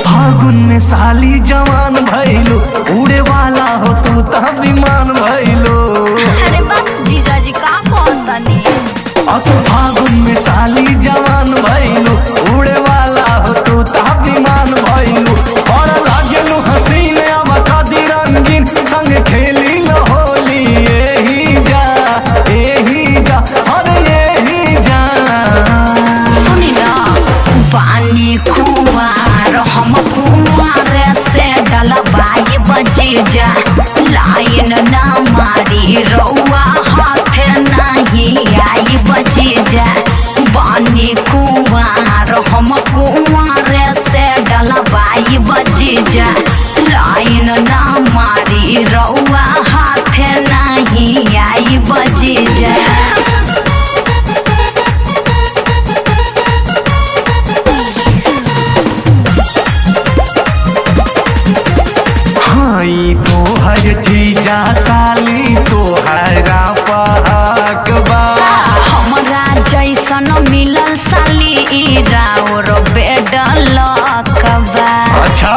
फागुन में साली जवान भइलो उड़े वाला हो तू त विमान भइलो अरे बस जीजा जी का कहतनी असो फागुन में साली जवान भइलो उड़े वाला हो तू त विमान भइलो और लागेलु हसीन अब खादी रंगीन संग खेली लो होली एही जा एही जा अरे एही जा सुनी ना पानी कुमार हम कुमार से डलबाई बजे जा लाइन ना मारी रउआ हाथ नहीं आई बजे जा पानी कुमार हम कुमार से डलबाई बजे जा लाइन ना मारी रउआ हाथ नहीं आई बजे जा हाँ ई तोहर जीजा साली तोहरा पहाक बा हमरा जैसन मिलल साली राउर बेडल कबा अच्छा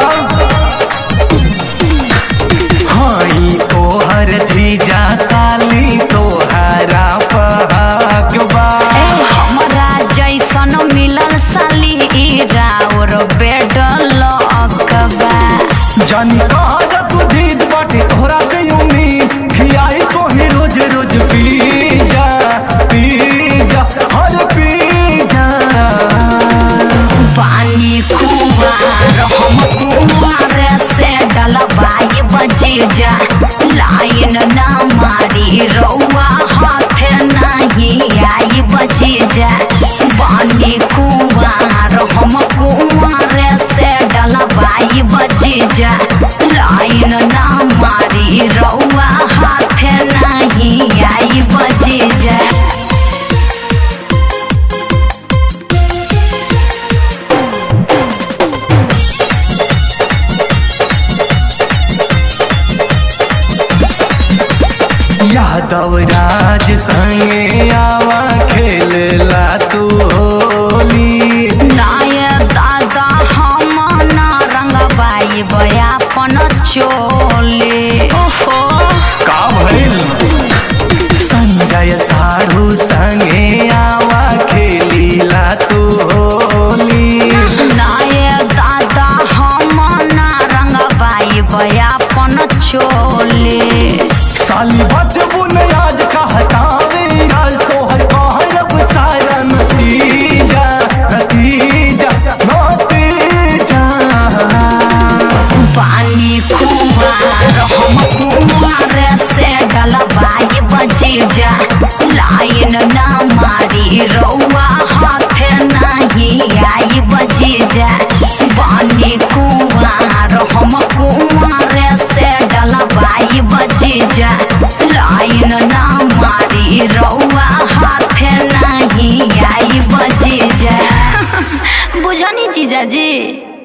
हाँ ई तोहर जीजा साली तोहरा पहाक बा हमरा जैसन मिलल साली राउर बेडल कबा जानी कहा जा तू जीत बाटे तोहरा से उम्मीद खियाई तोहे रोज रोज पी जा पी जा हर पी जा पानी कुमार हम कुमार से डलबाई बजे जा लाइन ना मारी रउआ हाथ नहीं आई बजे जा पानी कुमार हम कुमार से डलबाई बजे जा लाइन ना मारी रउआ हाथ नहीं आई बजे जा यादव राज संगे आवा खेलला तू होली नाय दादा हम ना रंगबाई बयापन चोले ओहो का भइल संजय साढ़ू संगे आवा खेलीला तू होली नाय दादा हम ना रंगबाई बयापन चोले साली बचबू ने आज कहतावे राज तोहर कहब सारा नतीजा नतीजा नतीजा पानी कुमार हम कुमार से डलबाई बजे जा लाइन ना मारी रउआ हाथ नहीं आई बजे जा पानी कुमार हम कुमार से डलबाई बजे जा लाइन ना मारी रउआ हाथ नहीं आई बजे जा बुझनी जीजा जी